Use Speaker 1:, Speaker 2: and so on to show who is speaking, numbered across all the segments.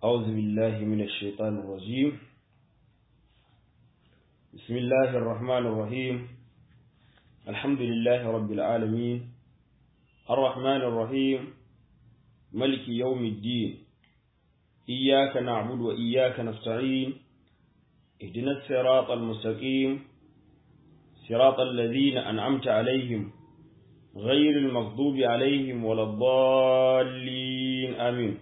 Speaker 1: أعوذ بالله من الشيطان الرجيم بسم الله الرحمن الرحيم الحمد لله رب العالمين الرحمن الرحيم ملك يوم الدين إياك نعبد وإياك نستعين اهدنا الصراط المستقيم صراط الذين أنعمت عليهم غير المغضوب عليهم ولا الضالين آمين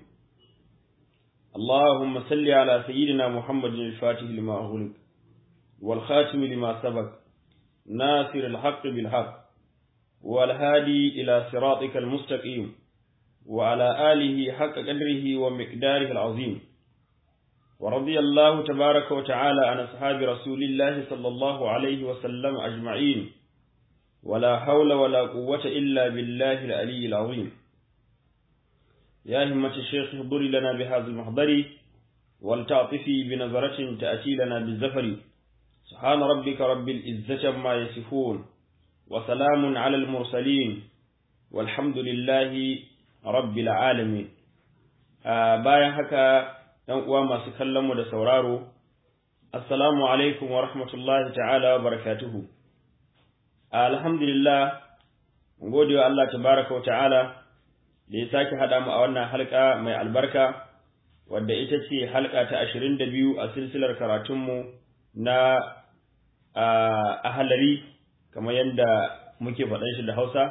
Speaker 1: اللهم صل على سيدنا محمد الفاتح لما أغلق والخاتم لما سبق ناصر الحق بالحق والهادي إلى صراطك المستقيم وعلى آله حق قدره ومقداره العظيم ورضي الله تبارك وتعالى عن أصحاب رسول الله صلى الله عليه وسلم أجمعين ولا حول ولا قوة إلا بالله العلي العظيم يا همة الشيخ احضري لنا بهذا المحضر ولتعطفي بنظرة تأتي لنا بالزفر سبحان ربك رب العزة ما يصفون وسلام على المرسلين والحمد لله رب العالمين bayan haka ‘yan uwa masu kallonmu da sauraro, Assalamu alaikum wa rahmatullahi ta'ala wa barakatuhu. Alhamdulillah, gode wa Allah tabaraka wa ta'ala da ya sake haɗa mu a wannan halka mai albarka, wadda ita ce halka ta ashirin da biyu a silsilar karatunmu na ahalari, kamar yadda muke faɗan shi da Hausa,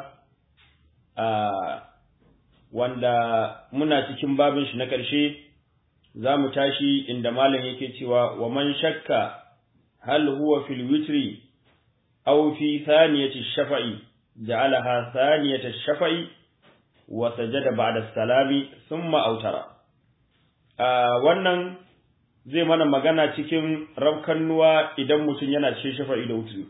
Speaker 1: wanda muna cikin babin shi na ƙarshe. za mu tashi inda malam yake cewa wa man shakka hal huwa fil witri aw fi thaniyati shafa'i ja'alaha thaniyata shafa'i wa sajada ba'da salami thumma autara wannan zai mana magana cikin rabkannuwa idan mutum yana cikin shafa'i da wutri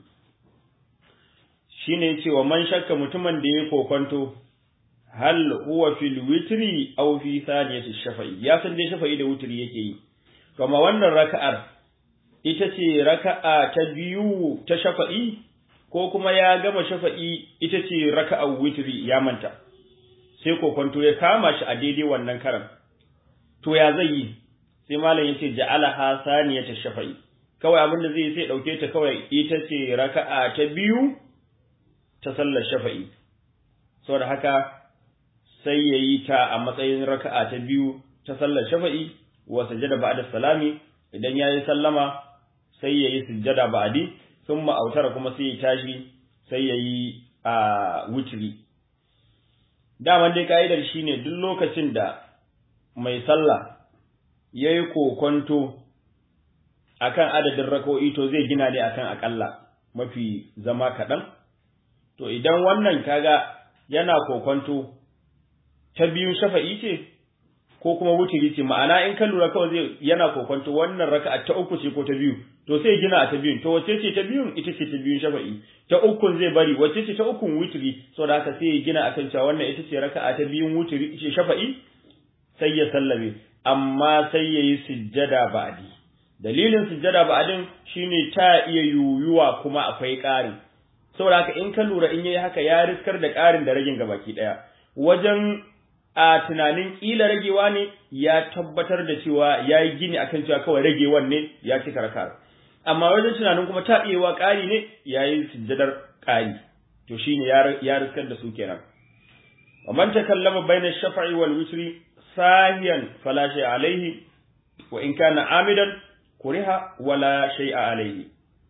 Speaker 1: shine cewa man shakka mutumin da ya kokonto hal huwa fil witri aw fi thaniyati shafa'i ya san dai shafa'i da witri yake yi to amma wannan raka'ar ita ce raka'a ta biyu ta shafa'i ko kuma ya gama shafa'i ita ce raka'ar witri ya manta sai kokonto ya kama shi a daidai wannan karan to ya zai yi sai malam yace ja'alaha thaniyata shafa'i kawai abin da zai sai dauke ta kawai ita ce raka'a ta biyu ta sallar shafa'i saboda haka sai ya yi ta a matsayin raka'a ta biyu ta sallar shafa'i wa sujada ba'da salami idan ya yi sallama sai ya yi sujada ba'di sun ma'autar kuma sai ya tashi sai ya yi a wutri daman dai ka'idar shine duk lokacin da mai sallah ya yi kokonto akan adadin rako'i to zai gina ne akan akalla mafi zama kaɗan to idan wannan kaga yana kokonto ta biyun shafa'i ce ko kuma wutiri ce ma'ana in ka lura kawai zai yana kokonto wannan raka'a ta uku ce ko ta biyu to sai gina a ta biyun to wacce ce ta biyun ita ce ta biyun shafa'i ta ukun zai bari wacce ce ta ukun wutiri saboda haka sai ya gina akan cewa wannan ita ce raka'a ta biyun wutiri ce shafa'i sai ya sallame amma sai ya yi sujjada ba'di dalilin sujjada ba'din shine ta iya yuyuwa kuma akwai ƙari saboda haka in ka lura in yayi haka ya riskar da ƙarin da ragin gabaki ɗaya wajen a tunanin ƙila ragewa ne ya tabbatar da cewa ya yi gini akan cewa kawai ragewan ne ya ci karkar amma wajen tunanin kuma taɓewa ƙari ne ya yi sujjadar ƙari to shi ne ya riskar da su kenan wa man takallama bayna shafa'i wal witri sahiyan fala shay alaihi wa in kana amidan kuriha wala shay'a alaihi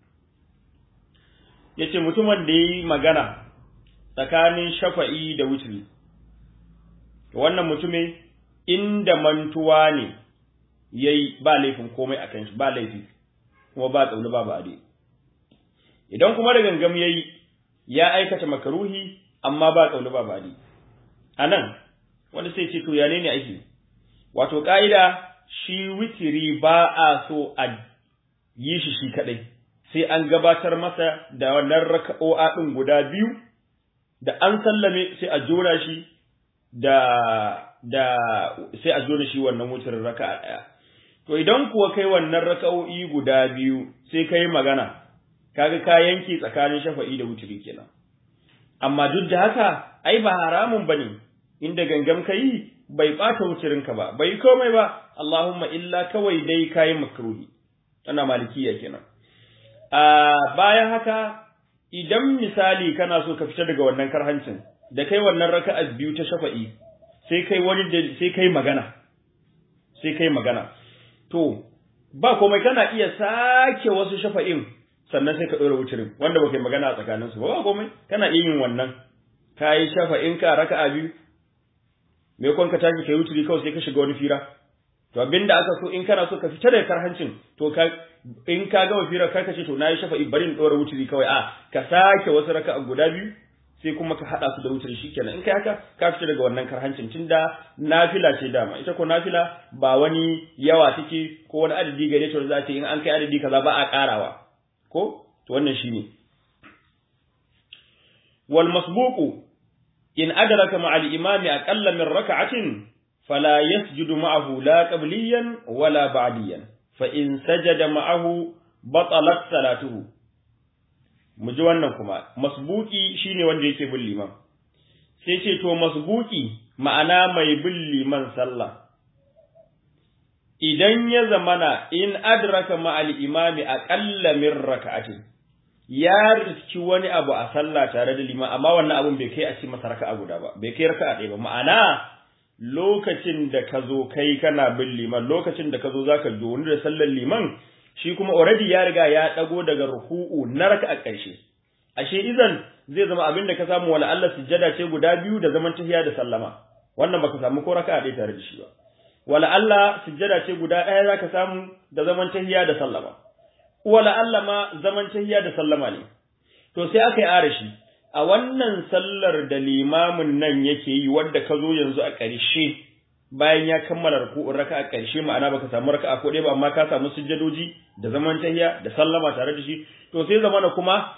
Speaker 1: yace mutumin da yi magana tsakanin shafa'i da witri wannan mutumin inda mantuwa ne yayi ba laifin komai akan shi ba laifi kuma ba tsauni ba ba'adi idan kuma da gangam yayi ya aikata makaruhi amma ba tsauni ba ba'adi anan wanda sai ce to ya ne ake wato ka'ida shi witiri ba a so a yi shi shi kadai sai an gabatar masa da wannan raka'o'a din guda biyu da an sallame sai a jora shi da da sai a zo da shi wannan wutar raka'a ɗaya. To idan kuwa kai wannan raka'o'i guda biyu sai kai magana, kaga ka yanke tsakanin shafa'i da wuturi kenan. Amma duk da haka, ai ba haramun bane inda gangam kai bai bata wucirinka ba bai komai ba Allahumma illa kawai dai kayi makruhi ana malikiya kenan a bayan haka idan misali kana so ka fita daga wannan karhancin da kai wannan raka'a biyu ta shafa'i sai kai wani sai kai magana sai kai magana to ba komai kana iya sake wasu shafa'in sannan sai ka ɗora wucirin wanda baka yi magana a tsakaninsu ba ba komai kana iya yin wannan ka yi shafa'in ka raka'a biyu me kon ka tashi kai wuturi kawai sai ka shiga wani fira to abinda aka so in kana so ka fita daga karhancin to ka in ka gama fira kai ka ce to nayi shafa'i bari in ɗora wuturi kawai a ka sake wasu raka'a guda biyu sai kuma ka haɗa su da wuturi shikenan in kai haka ka fita daga wannan karhancin tunda nafila ce dama ita ko nafila ba wani yawa take ko wani adadi gare ta za ta in an kai adadi kaza ba a ƙarawa ko to wannan shine wal masbuqu in adraka ma al imami aqalla min rak'atin fala yasjudu ma'ahu la qabliyan wala ba'diyan fa in sajada ma'ahu batalat salatuhu mu ji wannan kuma masbuki shine wanda yake bin liman sai ce to masbuki ma'ana mai bin liman sallah idan ya zamana in adraka ma'al imami aqalla min raka'atin ya riski wani abu a sallah tare da liman amma wannan abun bai kai a ci masa raka'a guda ba bai kai raka'a ɗaya ba ma'ana lokacin da ka zo kai kana bin liman lokacin da ka zo zaka zo wani da sallar liman shi kuma already ya riga ya dago daga ruku'u na raka'a ƙarshe ashe idan zai zama abin da ka samu wala Allah sujjada ce guda biyu da zaman tahiya da sallama wannan baka samu ko raka'a ɗaya tare da shi ba wala Allah sujjada ce guda ɗaya zaka samu da zaman tahiya da sallama wala Allah ma zaman tahiya da sallama ne to sai aka yi arashi a wannan sallar da limamin nan yake yi wadda ka zo yanzu a ƙarshe bayan ya kammala ruku'un raka a ƙarshe ma'ana baka samu raka'a ko ɗaya ba amma ka samu sujjadoji da zaman tahiya da sallama tare da shi to sai zamana kuma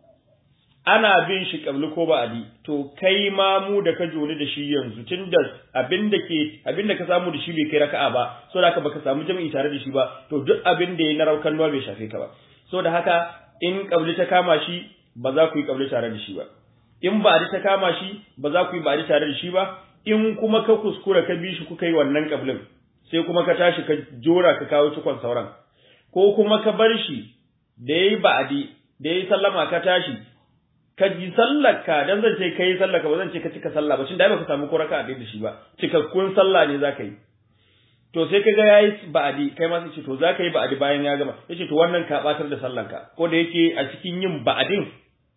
Speaker 1: ana bin shi kabli ko ba'adi to kai ma mu da ka joni da shi yanzu tunda abin da ke abin da ka samu da shi bai kai raka'a ba so da haka baka samu jami'i tare da shi ba to duk abin da yayi na raukan nuwa bai shafe ka ba so da haka in kabli ta kama shi ba za ku yi kabli tare da shi ba in ba'adi ta kama shi ba za ku yi ba'adi tare da shi ba in kuma ka kuskura ka bi shi kuka yi wannan kablin sai kuma ka tashi ka jora ka kawo cikon sauran ko kuma ka bar shi da yayi ba'adi da yayi sallama ka tashi ka ji sallarka dan zan ce kai sallarka ba zan ce ka cika sallah ba shin da baka samu ko raka'a da shi ba cikakkun sallah ne zaka yi to sai kaga yayi ba'adi kai ma sai ce to zaka yi ba'adi bayan ya gama yace to wannan ka batar da sallanka ko da yake a cikin yin ba'adin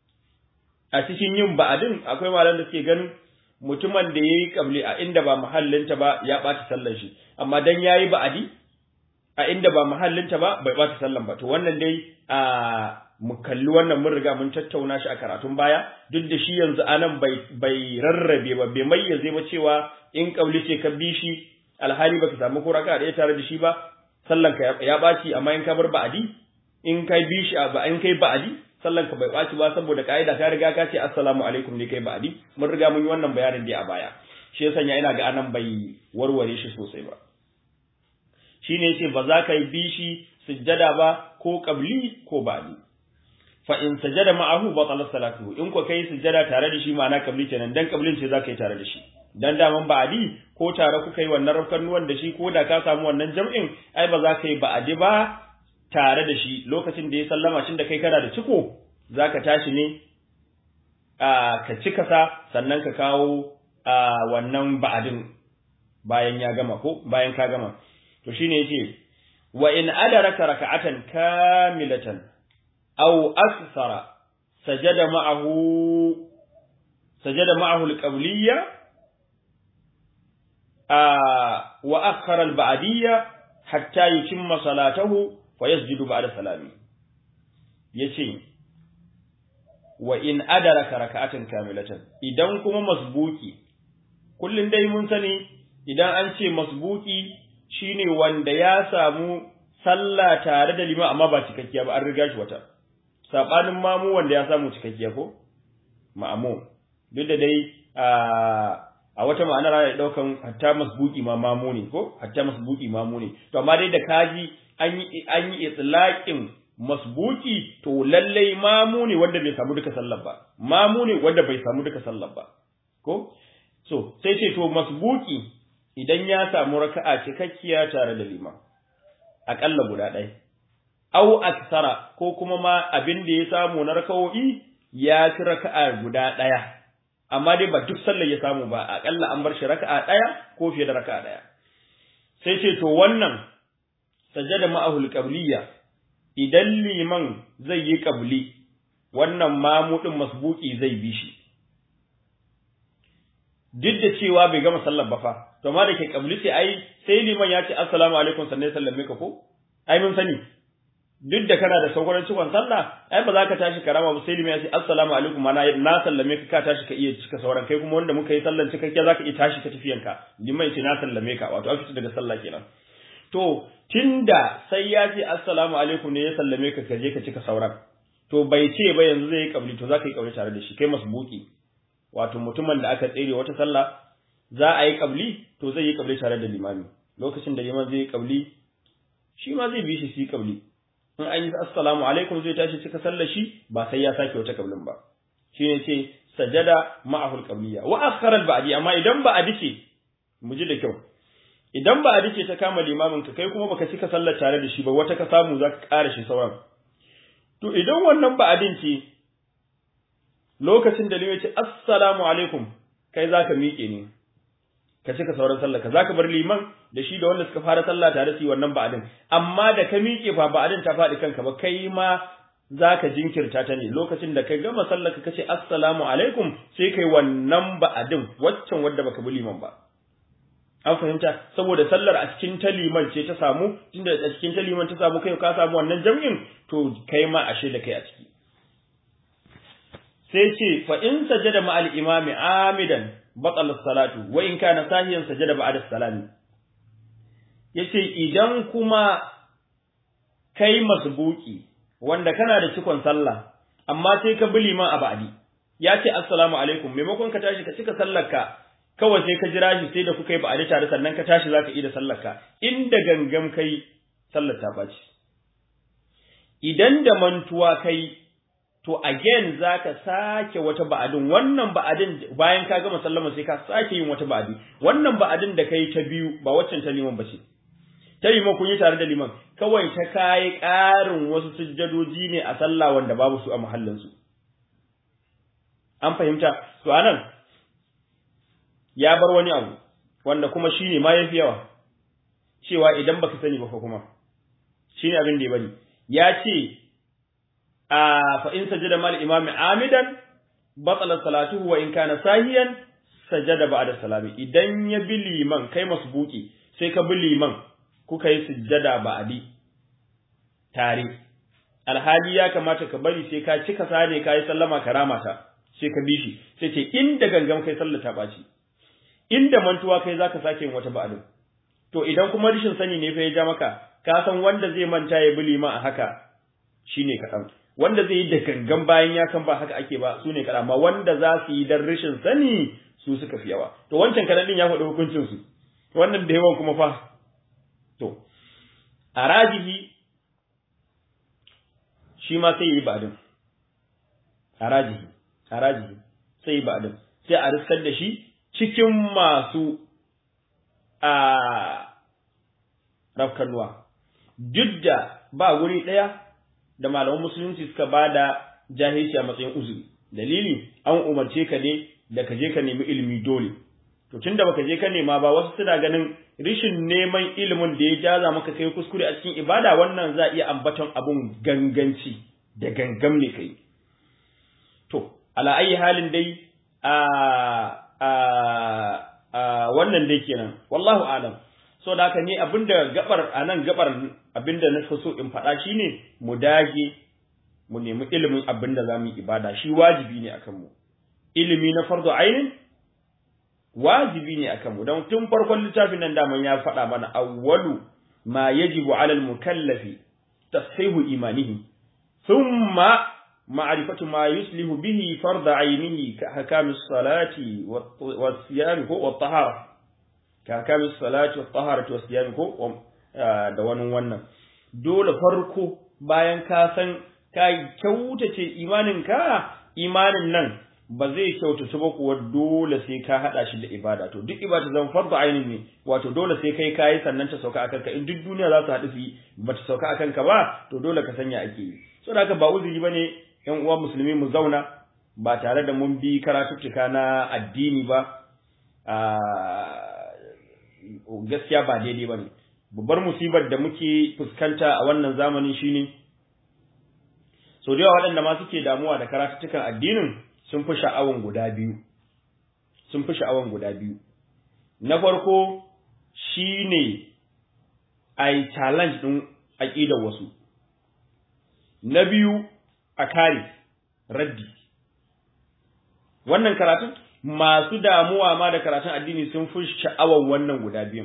Speaker 1: a cikin yin ba'adin akwai malan da suke ganin mutumin da yayi kabli a inda ba mahallinta ba ya bata sallar shi amma dan yayi ba'adi a inda ba mahallinta ba bai bata sallan ba to wannan dai a mu kalli wannan mun riga mun tattauna shi a karatun baya duk da shi yanzu anan bai bai rarrabe ba bai mayyaze ba cewa in kauli ce ka bi shi alhali baka samu ko raka da tare da shi ba sallan ka ya baci amma in ka bar ba'adi in kai bi shi ba in kai ba'adi sallan ka bai baci ba saboda kaida ka riga ka ce assalamu alaikum ne kai ba'adi mun riga mun yi wannan bayanin dai a baya shi yasa ina ga anan bai warware shi sosai ba shine yace ba za ka yi bi shi sujjada ba ko qabli ko ba'di fa in sajada ma'ahu batala salatuhu in ko kai sujada tare da shi ma'ana kabli kenan dan kablin ce zaka yi tare da shi dan daman ba'adi ko tare kuka yi wannan rafkan nuwan da shi ko da ka samu wannan jam'in ai ba za ka yi ba'adi ba tare da shi lokacin da ya sallama shin da kai kana da ciko zaka tashi ne a ka cika sa sannan ka kawo a wannan ba'adin bayan ya gama ko bayan ka gama to shine yace wa in adaraka raka'atan kamilatan أو أكثر سجد معه سجد معه القبلية آه وأخر البعدية حتى يتم صلاته ويسجد بعد سلامه يتي وإن أدرك ركعة كاملة إذا كما مسبوكي كل دai mun sani idan an ce masbuki shine wanda ya samu sallah tare da liman amma ba cikakkiya ba an riga shi wata sabanin mamu wanda ya samu cikakkiya ko ma'amu duk da dai a wata ma'anar ana daukan hatta masbuki ma mamu ne ko hatta masbuki mamu ne to amma dai da kaji an yi an yi itlaqin masbuki to lallai mamu ne wanda bai samu duka sallar ba mamu ne wanda bai samu duka sallar ba ko so sai ce to masbuki idan ya samu raka'a cikakkiya tare da liman aƙalla guda ɗaya au aksara ko kuma ma abin da ya samu na raka'o'i ya ci raka'a guda ɗaya amma dai ba duk sallar ya samu ba aƙalla an bar shi raka'a ɗaya ko fiye da raka'a ɗaya sai ce to wannan sajada ma'ahul qabliya idan liman zai yi qabli wannan mamudin masbuki zai bi shi duk da cewa bai gama sallar ba fa to amma da ke qabli sai ai sai liman ya ce assalamu alaikum sannan ya sallame ka ko ai mun sani duk da kana da sauran cikon sallah ai ba za ka tashi karama ba sai liman ya ce assalamu alaikum mana na sallame ka ka tashi ka iya cika sauran kai kuma wanda muka yi sallan cikakke za ka iya tashi ka tafiyanka liman ya ce na sallame ka wato an fita daga sallah kenan to tunda sai ya ce assalamu alaikum ne ya sallame ka ka je ka cika sauran to bai ce ba yanzu zai yi kabli to za ka yi kabli tare da shi kai masbuki wato mutumin da aka tsere wata sallah za a yi kabli to zai yi kabli tare da limami lokacin da liman zai yi kabli shi ma zai bi shi shi kabli in an yi assalamu alaikum zai tashi cika sallar shi ba sai ya sake wata kablin ba shine ce sajada ma'ahul qabliya wa akhara al ba'di amma idan ba a ce mu ji da kyau idan ba a ce ta kama limamin ka kai kuma baka cika sallar tare da shi ba wata ka samu zaka ƙara shi sauran to idan wannan ba adin ce lokacin da limai ce assalamu alaikum kai zaka miƙe ne ka cika sauran sallar ka zaka bar liman da shi da wanda suka fara sallah tare su yi wannan ba'adin amma da ka miƙe fa ba'adin ta faɗi kanka ba kai ma zaka jinkirta ta ne lokacin da ka gama sallar ka kace assalamu alaikum sai kai wannan ba'adin waccan wadda baka bi liman ba an fahimta saboda sallar a cikin ta liman ce ta samu tunda a cikin ta liman ta samu kai ka samu wannan jam'in to kai ma ashe da kai a ciki sai ce fa in sajada ma al imami amidan batal salatu wa in kana sahiyan sajada ba'da salami yace idan kuma kai masbuki wanda kana da cikon sallah amma sai ka bi liman a ba'di ya ce assalamu alaikum maimakon ka tashi ka cika sallarka kawai sai ka jira shi sai da kuka yi ba'di tare sannan ka tashi zaka yi da sallarka inda gangam kai sallar ta baci idan da mantuwa kai to again zaka sake wata ba'adin wannan ba'adin bayan ka gama sallama sai ka sake yin wata ba'adi wannan ba'adin da kai ta biyu ba waccan ta liman bace ta liman kun yi tare da liman kawai ta kai ƙarin wasu sujjadoji ne a sallah wanda babu su a mahallin su an fahimta to anan ya bar wani abu wanda kuma shine ma yafi yawa cewa idan baka sani ba fa kuma shine abin da ya bari ya ce fa in sajada mal imami amidan batala salatuhu wa in kana sahiyan sajada ba'da salami idan ya bi liman kai masbuki sai ka bi liman kuka yi sujjada ba'di tare alhali ya kamata ka bari sai ka cika sane ka yi sallama karama ta sai ka bi shi sai ce inda gangam kai sallata baci inda mantuwa kai zaka sake yin wata ba'din to idan kuma rishin sani ne fa ya ja maka ka san wanda zai manta ya bi liman a haka shine kaɗan wanda zai yi da gangan bayan ya san ba haka ake ba su ne kaɗan amma wanda za su yi dan rashin sani su suka fi yawa to wancan kaɗan ɗin ya faɗi hukuncin su wannan da yawan kuma fa to a rajihi shi ma sai yi ba'din a rajihi a rajihi sai yi ba'din sai a riskar da shi cikin masu a rafkanuwa duk da ba guri ɗaya da malaman musulunci suka ba da jahilci a matsayin uzuri dalili an umarce ka ne da ka je ka nemi ilimi dole to tunda baka je ka nema ba wasu suna ganin rishin neman ilimin da ya jaza maka kai kuskure a cikin ibada wannan za iya ambaton abun ganganci da gangam ne kai to ala ayi halin dai a a a wannan dai kenan wallahu alam so da haka ni abinda gabar anan gabar abinda na so in faɗa shine mu dage mu nemi ilimin abinda zamu yi ibada shi wajibi ne akan mu ilimi na fardu ainin wajibi ne akan mu don tun farkon littafin nan daman ya faɗa mana awwalu ma yajibu ala al-mukallafi tashihu imanihi thumma ma'rifatu ma yuslihu bihi fard ainihi ka hakamis salati wa siyam ko wa tahara ka hakamis salati wa tahara wa siyam ko da wani wannan dole farko bayan ka san ka kyautace imanin ka imanin nan ba zai kyautatu ba kuwa dole sai ka hada shi da ibada to duk ibada zan farko ainihin ne wato dole sai kai kayi sannan ta sauka akan ka in duk duniya za su haɗu su yi ba ta sauka akan ka ba to dole ka sanya ake yi saboda haka ba uzuri bane yan uwa musulmi mu zauna ba tare da mun bi karatuttuka na addini ba gaskiya ba daidai bane babbar musibar da muke fuskanta a wannan zamanin shine so da yawa waɗanda ma suke damuwa da karatuttukan addinin sun fi sha'awan guda biyu sun fi sha'awan guda biyu na farko shine ai challenge din aqidar wasu na biyu a kare raddi wannan karatun masu damuwa ma da karatun addini sun fi sha'awan wannan guda biyun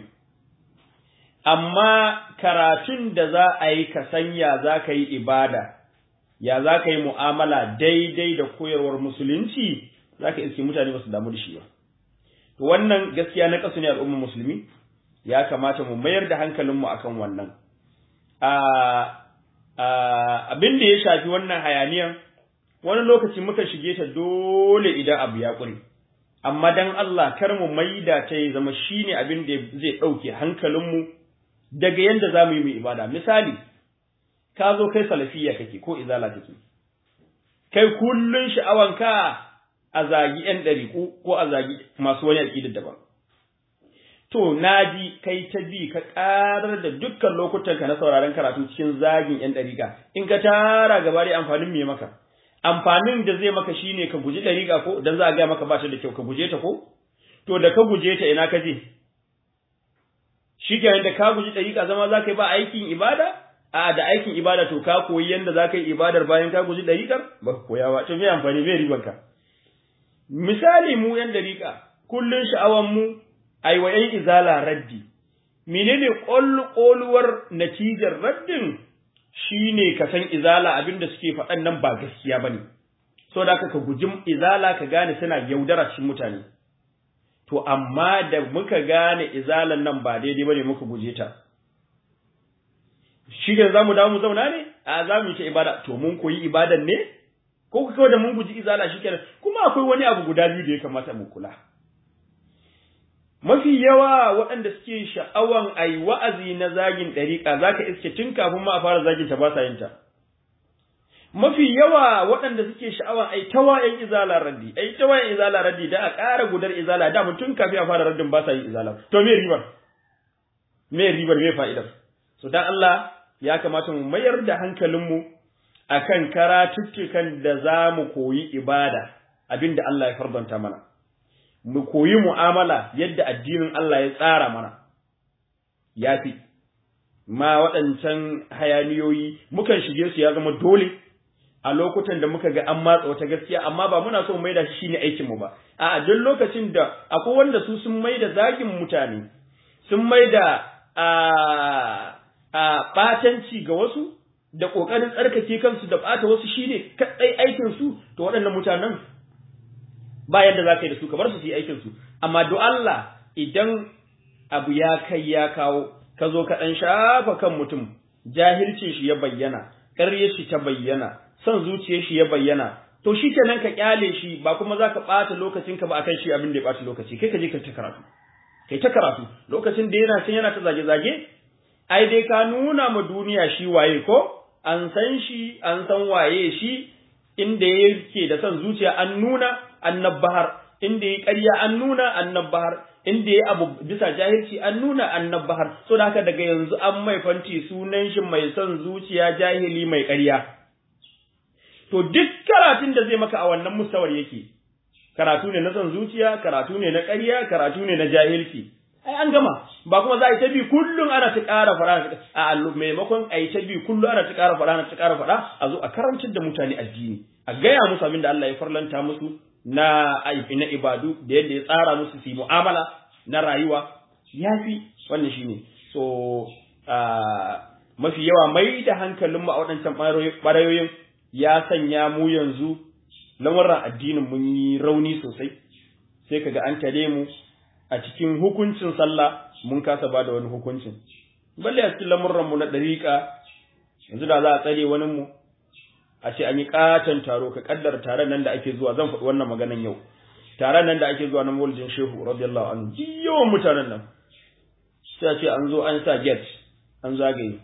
Speaker 1: amma karatun da za a yi ka sanya za ka yi ibada ya za ka yi mu'amala daidai da koyarwar musulunci za ka iske mutane ba su damu da shi ba. To wannan gaskiya na ƙasu ne al'ummar musulmi ya kamata mu mayar da hankalinmu akan wannan. Abin da ya shafi wannan hayaniyan wani lokaci muka shige ta dole idan abu ya ƙure. Amma dan Allah kar mu maida ta ya zama shine abin da zai ɗauke hankalinmu daga yadda za mu yi mu ibada. Misali, ka zo kai salafiya kake ko izala kake kai kullun sha'awanka a zagi yan ɗariƙu ko a zagi masu wani aƙidar daban to naji kai ta bi ka ƙarar da dukkan lokutanka na sauraron karatu cikin zagin yan ɗariƙa in ka tara gaba da amfanin me maka amfanin da zai maka shine ka guji ɗariƙa ko dan za a gaya maka ba ta da kyau ka guje ta ko to da ka guje ta ina ka je shi da ka guji ɗariƙa zama za ka yi ba aikin ibada a da aikin ibada to ka koyi yanda za ka yi ibadar bayan ka guji dariƙar ba ka koya ba to me amfani me riban ka misali mu yan dariƙa kullun sha'awan mu ai wa yan izala raddi menene ƙolluwar natijar raddin shine ka san izala abinda suke faɗan nan ba gaskiya bane so da ka guji izala ka gane suna yaudara cikin mutane to amma da muka gane izalan nan ba daidai bane muka guje ta shi da za mu dawo mu zauna ne a za mu yi ta ibada to mun koyi ibadan ne ko kawai da mun guji izala shi kenan kuma akwai wani abu guda biyu da ya kamata mu kula mafi yawa waɗanda suke sha'awan a yi wa'azi na zagin ɗariƙa za ka iske tun kafin ma a fara zagin ta ba sa yin ta mafi yawa waɗanda suke sha'awan a yi tawa ‘yan izala raddi a yi tawa ‘yan izala raddi da a ƙara gudar izala da mutum kafin a fara raddin ba sa yin izala to me ribar me ribar me fa'idar so dan Allah ya kamata mu mayar da hankalinmu akan karatuttukan da za mu koyi ibada abinda Allah ya fardanta mana mu koyi mu'amala yadda addinin Allah ya tsara mana yafi ma waɗancan hayaniyoyi mukan shige su ya zama dole a lokutan da muka ga an matsa wata gaskiya amma ba muna so mu maida shi shine aikin mu ba a'a duk lokacin da akwai wanda su sun maida zagin mutane sun maida a a ɓatanci ga wasu da ƙoƙarin tsarkake kansu da ɓata wasu shine kaɗai aikinsu to waɗannan mutanen ba yadda za ka yi da su ka bar su su yi aikinsu amma do Allah idan abu ya kai ya kawo ka zo ka ɗan shafa kan mutum jahilcin shi ya bayyana ƙaryar shi ta bayyana son zuciyar shi ya bayyana to shi kenan ka kyale shi ba kuma za ka ɓata lokacinka ba akan shi abin da ya ɓata lokaci kai ka je ka ta karatu kai ta karatu lokacin da yana can yana ta zage-zage ai dai ka nuna ma duniya shi waye ko an san shi an san waye shi inda yake da son zuciya an nuna annabbahar inda yi ƙarya an nuna annabbahar inda yi abu bisa jahilci an nuna annabbahar so da haka daga yanzu an mai fanti sunan shi mai son zuciya jahili mai ƙarya to duk karatun da zai maka a wannan mustawar yake karatu ne na son zuciya karatu ne na ƙarya karatu ne na jahilci ai an gama ba kuma za a yi ta bi kullum ana ta ƙara faɗa a maimakon a yi ta bi kullum ana ta ƙara faɗa ana ta ƙara faɗa a zo a karantar da mutane addini a gaya musu abin da Allah ya farlanta musu na na ibadu da yadda ya tsara musu su yi mu'amala na rayuwa yafi wannan shine so mafi yawa mai da hankalinmu a waɗancan ɓarayoyin ya sanya mu yanzu lamuran addinin mun yi rauni sosai sai kaga an tare mu a cikin hukuncin sallah mun kasa ba da wani hukuncin balle a cikin lamurranmu na ɗariƙa yanzu da za a tsare wani mu a ce an yi katon taro ka kaddara taron nan da ake zuwa zan faɗi wannan maganan yau taron nan da ake zuwa na maulidin shehu radiyallahu anhu yawan mutanen nan sai a ce an zo an sa gate an zagaye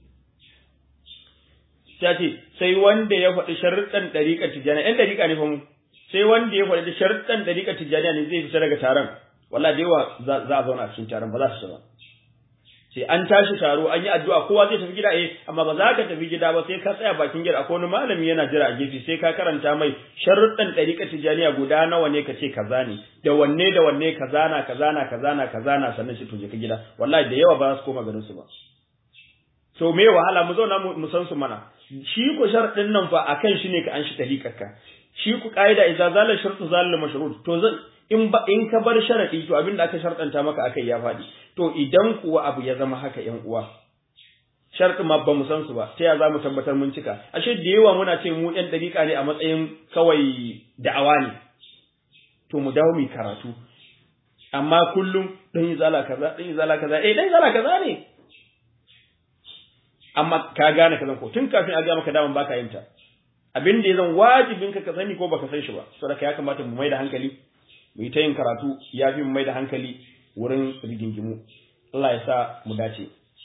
Speaker 1: sai a ce sai wanda ya faɗi sharuɗan ɗariƙa tijjani ɗan ɗariƙa ne fa mu sai wanda ya faɗi sharuɗan ɗariƙa tijjani ne zai fita daga taron wallahi da yawa za a zauna a cikin taron ba za su ba sai an tashi taro an yi addu'a kowa zai tafi gida eh amma ba za ka tafi gida ba sai ka tsaya bakin gida akwai wani malami yana jira a gefe sai ka karanta mai sharuɗan ɗariƙa tijaniya guda nawa ne ka ce kaza ne da wanne da wanne kaza na kaza na kaza na kaza na sannan shi to je ka gida wallahi da yawa ba za su koma garin su ba to me wahala mu zauna mu san su mana shi ku sharɗin nan fa akan shi ne ka an shi ɗariƙarka shi ku ƙa'ida idza zala shartu zalal mashrut to zan in ba in ka bar sharadi to abin da aka sharɗanta maka akai ya faɗi to idan kuwa abu ya zama haka ƴan uwa sharɗin ma ba mu san su ba ta ya za mu tabbatar mun cika ashe da yawa muna ce mu ɗan ɗariƙa ne a matsayin kawai da'awa ne to mu dawo mu karatu amma kullum ɗan yi zala kaza ɗan yi zala kaza eh ɗan yi zala kaza ne amma ka gane kazan ko tun kafin a ga maka daman baka yin ta abin da ya zan wajibin ka ka sani ko baka san shi ba saboda ya kamata mu mai da hankali mu yi ta yin karatu ya fi mu mai da hankali wurin rigingimu Allah ya sa mu dace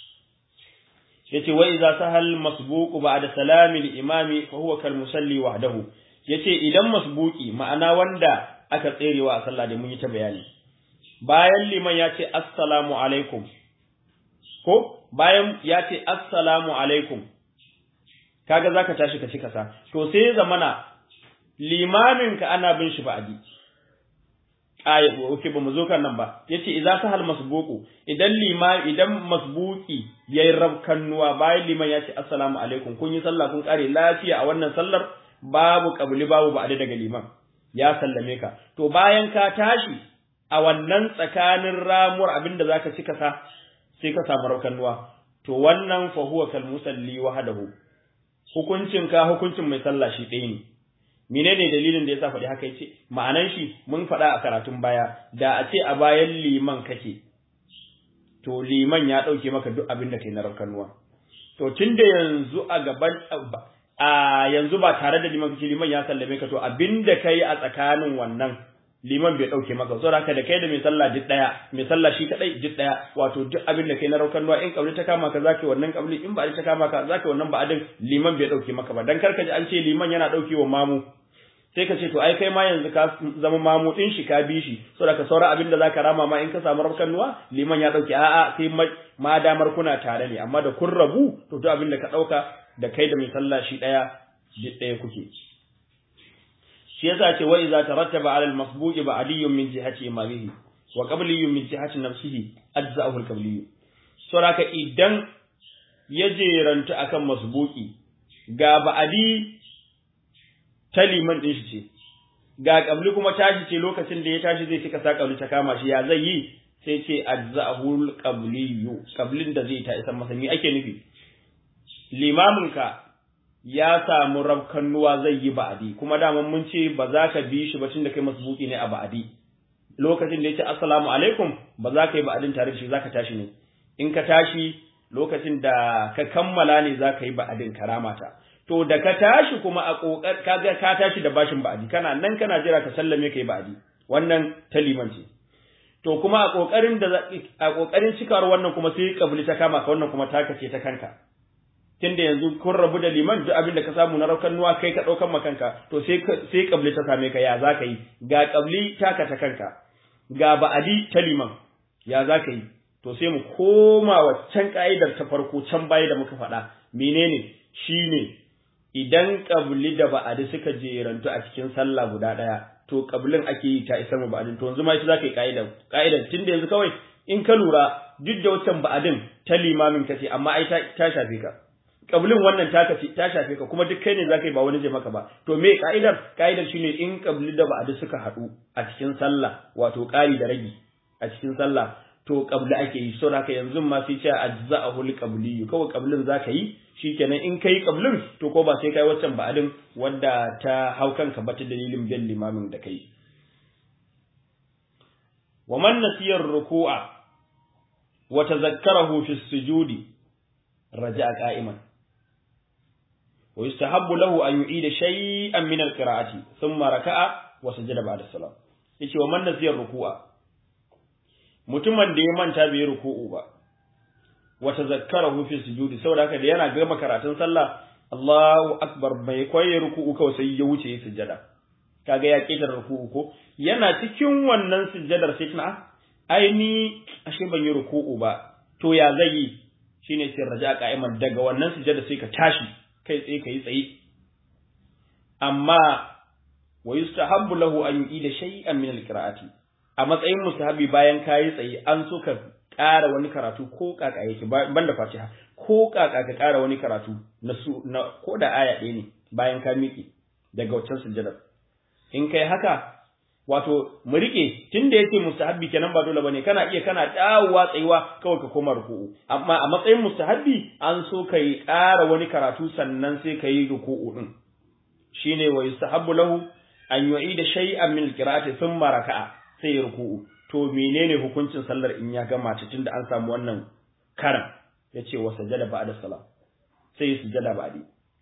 Speaker 1: yace wa idza sahal masbuqu ba'da salami al-imami fa huwa kal musalli wahdahu yace idan masbuqi ma'ana wanda aka tserewa a sallah da mun yi ta bayani bayan liman ya ce assalamu alaikum ko bayan ya ce assalamu alaikum kaga zaka tashi ka ci kasa to sai zamana limamin ka ana bin shi ba'adi aya oke ba mu zo kan nan ba yace idza sahal masbuqu idan lima idan masbuqi yayi rabkannuwa bayan liman ya ce assalamu alaikum kun yi sallah kun kare lafiya a wannan sallar babu qabli babu ba'adi daga liman ya sallame ka to bayan ka tashi a wannan tsakanin ramuwar abinda zaka ci kasa sai ka samu rabkannuwa to wannan fa huwa kal musalli wahdahu hukuncin ka hukuncin mai sallah shi ɗaya ne menene dalilin da yasa faɗi haka yace ma'anan shi mun faɗa a karatun baya da a ce a bayan liman kake to liman ya ɗauke maka duk abin da kai na rakanuwa to tunda yanzu a gaban a yanzu ba tare da liman kake liman ya sallame ka to abin da kai a tsakanin wannan liman bai dauke maka saboda haka da kai da mai sallah duk daya mai sallah shi kadai duk daya wato duk abin da kai na raukan ruwa in kabli ta kama ka zaka wannan kabli in ba ta kama ka zaka wannan ba adin liman bai dauke maka ba dan karka ji an ce liman yana dauke wa mamu sai ka ce to ai kai ma yanzu ka zama mamu din shi ka bi shi saboda ka saura abin da zaka rama ma in ka samu raukan ruwa liman ya dauke a'a sai ma damar kuna tare ne amma da kun rabu to duk abin da ka dauka da kai da mai sallah shi daya duk daya kuke shi yasa ce wa idza tarattaba ala al-masbuqi ba'diyyun min jihati imamihi wa qabliyyun min jihati nafsihi ajza'ahu al-qabliyyu saboda idan ya jeranta akan masbuqi ga ba'di ta liman din shi ce ga qabli kuma tashi ce lokacin da ya tashi zai cika sa qabli ta kama shi ya zai yi sai ce ajza'ahu al-qabliyyu qablin da zai ta isa masa me ake nufi limaminka ya samu rabkannuwa zai yi ba'adi kuma daman mun ce ba za ka bi shi ba tunda kai masbuki ne a ba'adi lokacin da ya ce assalamu alaikum ba za ka yi ba'adin tare da shi za ka tashi ne in ka tashi lokacin da ka kammala ne za ka yi ba'adin karamata to da ka tashi kuma a kokar ka ga ka tashi da bashin ba'adi kana nan kana jira ka sallame ka yi ba'adi wannan ta liman ce to kuma a kokarin da a kokarin cikawar wannan kuma sai kabli ta kama ka wannan kuma taka ce ta kanka tunda yanzu kun rabu da liman duk abin da ka samu na raukan nuwa kai ka ɗaukan makanka to sai sai kabli ta same ka ya za ka yi ga kabli taka ta kanka ga ba'adi ta liman ya za ka yi to sai mu koma waccan ka'idar ta farko can baya da muka faɗa menene shine idan kabli da ba'adi suka jerantu a cikin sallah guda ɗaya to kablin ake yi ta isar mu ba'adin to yanzu ma ita za ka yi ka'idar ka'idar tunda yanzu kawai in ka lura duk da waccan ba'adin ta limamin ka ce amma ai ta shafe ka kablin wannan ta kace ta shafe ka kuma duk kai ne zaka yi ba wani je maka ba to me ka'idar ka'idar shine in kabli da ba'adi suka haɗu a cikin sallah wato ƙari da ragi a cikin sallah to kabli ake yi saboda haka yanzu ma sai ce ajza'ahu liqabli kawai kablin zaka yi shikenan in kai kablin to ko ba sai kai waccan ba'adin wanda ta hau kanka ba ta dalilin bin limamin da kai wa man nasiya ruku'a wa tazakkarahu fi sujudi raja'a qa'iman wa yustahabbu lahu an yu'ida shay'an min al-qira'ati thumma raka'a wa sajada ba'da salam yace wa man nasiya ruku'a mutumin da ya manta bai ruku'u ba wa tazakkarahu fi sujudi saboda haka da yana gama karatun sallah Allahu akbar bai koyi ruku'u kawai sai ya wuce ya sujjada kaga ya kidar ruku'u ko yana cikin wannan sujjadar sai tuna ai ni ashe ban yi ruku'u ba to ya zai yi shine sai raja qa'iman daga wannan sujjada sai ka tashi kai tsaye kai tsaye amma wa yustahabbu lahu an yu'ida shay'an min al-qira'ati a matsayin mustahabi bayan kayi tsaye an so ka ƙara wani karatu ko kaka yake banda fatiha ko kaka ka ƙara wani karatu na su na ko da aya ɗaya ne bayan ka miƙe daga waccan sujjadar in kai haka wato mu rike tunda yake mustahabbi kenan ba dole bane kana iya kana dawowa tsayuwa kawai ka koma ruku'u amma a matsayin mustahabbi an so kai ƙara wani karatu sannan sai kai ruku'u din shine wa yustahabbu lahu an yu'ida shay'an min al-qira'ati thumma raka'a sai ruku'u to menene hukuncin sallar in ya gama ta tunda an samu wannan karan yace wa sajada ba'da salam sai sujada ba'di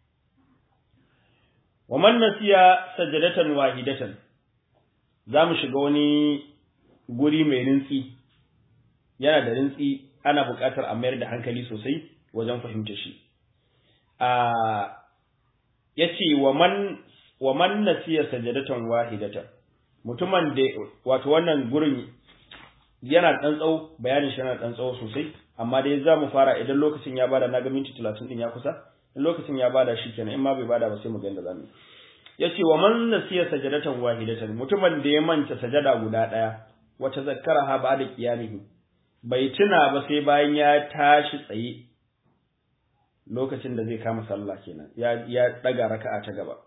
Speaker 1: wa man nasiya sajadatan wahidatan zamu shiga wani guri mai rintsi yana da rintsi ana buƙatar a mayar da hankali sosai wajen fahimta shi a yace wa man wa man nasiya sajadatan wahidatan mutumin da wato wannan gurin yana dan tsawo bayanin shi yana dan tsawo sosai amma dai za mu fara idan lokacin ya bada na ga minti 30 din ya kusa in lokacin ya bada shi kenan in ma bai bada ba sai mu ga yadda zamu yace wa man nasiya sajadatan wahidatan mutumin da ya manta sajada guda daya wata zakkaraha ba'da qiyamihi bai tuna ba sai bayan ya tashi tsaye lokacin da zai kama sallah kenan ya ya daga raka'a ta gaba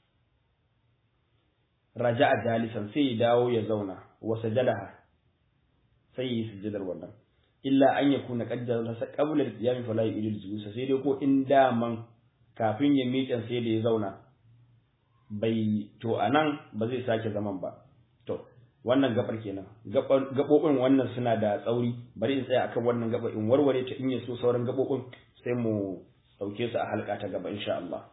Speaker 1: raja'a jalisan sai ya dawo ya zauna wa sajadaha sai yi sujjadar wannan illa an yakuna qaddara sa qabla al-qiyam fala yu'idul julusa sai dai ko in daman kafin ya miƙe sai da ya zauna bai to anan ba zai sake zaman ba to wannan gabar kenan gabobin wannan suna da tsauri bari in tsaya akan wannan gabar in warware ta in ya so sauran gabobin sai mu dauke su a halka ta gaba insha Allah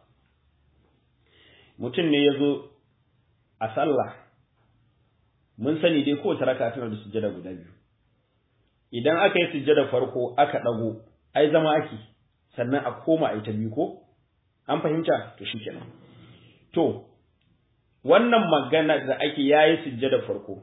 Speaker 1: mutum ne ya zo a sallah mun sani dai kowace raka tana da sujjada guda biyu idan aka yi sujjada farko aka dago ai zama ake sannan a koma a ta biyu ko an fahimta to shikenan to wannan magana da ake yayi sujjada farko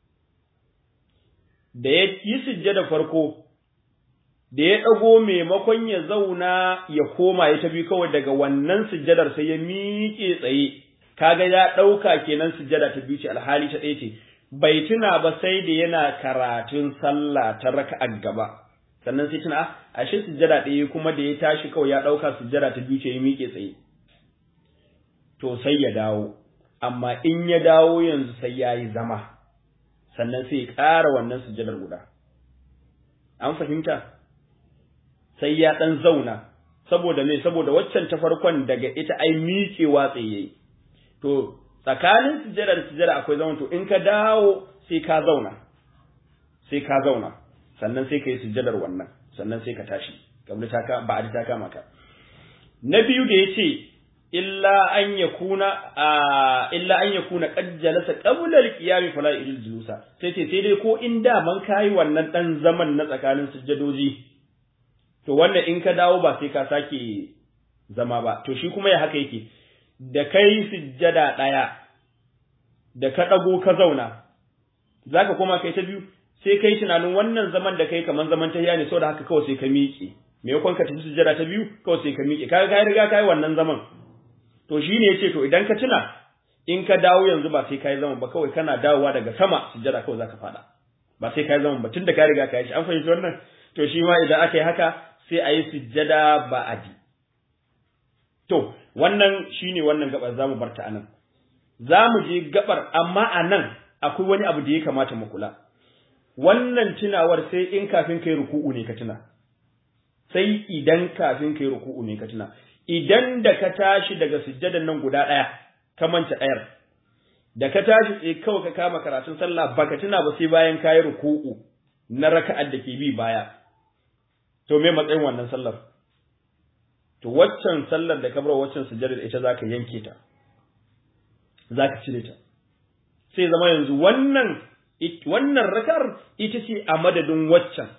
Speaker 1: da ya yi sujjada farko da ya dago maimakon ya zauna ya koma ya ta biyu kawai daga wannan sujjadar sai ya miƙe tsaye kaga ya ɗauka kenan sujjada ta biyu ce alhali ta ɗaya ce bai tuna ba sai da yana karatun sallah ta raka'a gaba sannan sai tuna ashe sujjada ɗaya kuma da ya tashi kawai ya ɗauka sujjada ta biyu ce ya miƙe tsaye to sai ya dawo amma in ya dawo yanzu sai ya yi zama sannan sai ya ƙara wannan sujjadar guda an fahimta sai ya ɗan zauna saboda me saboda waccan ta farkon daga ita ai miƙewa tsaye to tsakanin sujjada da sujjada akwai zaman to in ka dawo sai ka zauna sai ka zauna sannan sai ka yi sujjadar wannan sannan sai ka tashi kabli ta ka ba ta kama ka na biyu da yace illa an yakuna illa an yakuna qad jalasa qabla al-qiyam fala yujil julusa sai ce sai dai ko in da man kai wannan dan zaman na tsakanin sujjadoji to wannan in ka dawo ba sai ka sake zama ba to shi kuma ya haka yake da kai sujjada ɗaya da ka ɗago ka zauna za ka koma kai ta biyu sai kai tunanin wannan zaman da kai kamar zaman ta ne saboda haka kawai sai ka miƙe maimakon ka tafi sujjada ta biyu kawai sai ka miƙe ka ga riga kai wannan zaman to shi ne yace to idan ka tuna in ka dawo yanzu ba sai kai zaman ba kawai kana dawowa daga sama sujjada kawai zaka fada ba sai kai zaman ba tunda ka riga ka yi shi an fahimci wannan to shi ma idan aka yi haka sai a yi sujjada ba'adi to wannan shine wannan gabar zamu bar ta anan zamu je gabar amma anan akwai wani abu da ya kamata mu kula wannan tunawar sai in kafin kai ruku'u ne ka tuna sai idan kafin kai ruku'u ne ka tuna idan da ka tashi daga sujjadan nan guda ɗaya ka manta ɗayar da ka tashi sai kawai ka kama karatun sallah baka tuna ba sai bayan kayi ruku'u na raka'ar da ke bi baya to me matsayin wannan sallar to waccan sallar da ka bar waccan sujjada ita zaka yanke ta zaka cire ta sai zama yanzu wannan wannan rakar ita ce a madadin waccan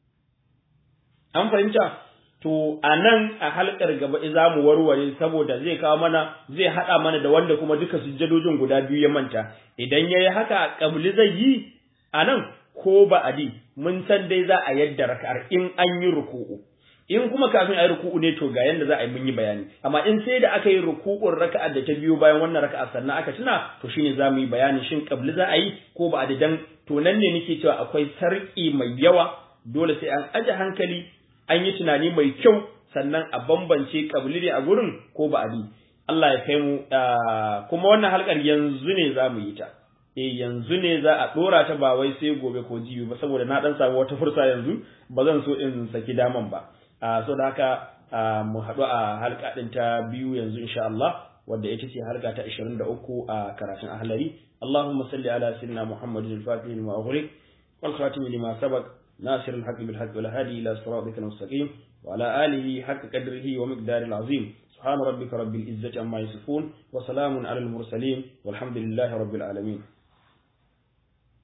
Speaker 1: an fahimta to a nan a halkar gaba za mu warware saboda zai kawo mana zai haɗa mana da wanda kuma duka sujjadojin guda biyu ya manta idan ya yi haka ƙabli zai yi a nan ko ba adi mun san dai za a yadda raka'ar in an yi ruku'u in kuma kafin a yi ruku'u ne to ga yanda za a yi mun yi bayani amma in sai da aka yi ruku'un raka'ar da ta biyo bayan wannan raka'ar sannan aka tuna to shine za mu yi bayani shin ƙabli za a yi ko ba adi dan to nan ne nake cewa akwai sarƙi mai yawa dole sai an aje hankali an yi tunani mai kyau sannan a bambance kabili ne a gurin ko ba abi Allah ya kai mu kuma wannan halkar yanzu ne za mu yi ta eh yanzu ne za a dora ta ba wai sai gobe ko jibi ba saboda na dan samu wata fursa yanzu ba zan so in saki daman ba so da haka mu haɗu a halka ɗin ta biyu yanzu insha Allah wadda ita ce halka ta 23 a karatun ahlari Allahumma salli ala sayyidina Muhammadin al-Fatih lima ughliq wal khatim lima sabaq ناصر الحق بالحق والهادي إلى صراطك المستقيم وعلى آله حق قدره ومقدار العظيم سبحان ربك رب العزة عما يصفون وسلام على المرسلين والحمد لله رب العالمين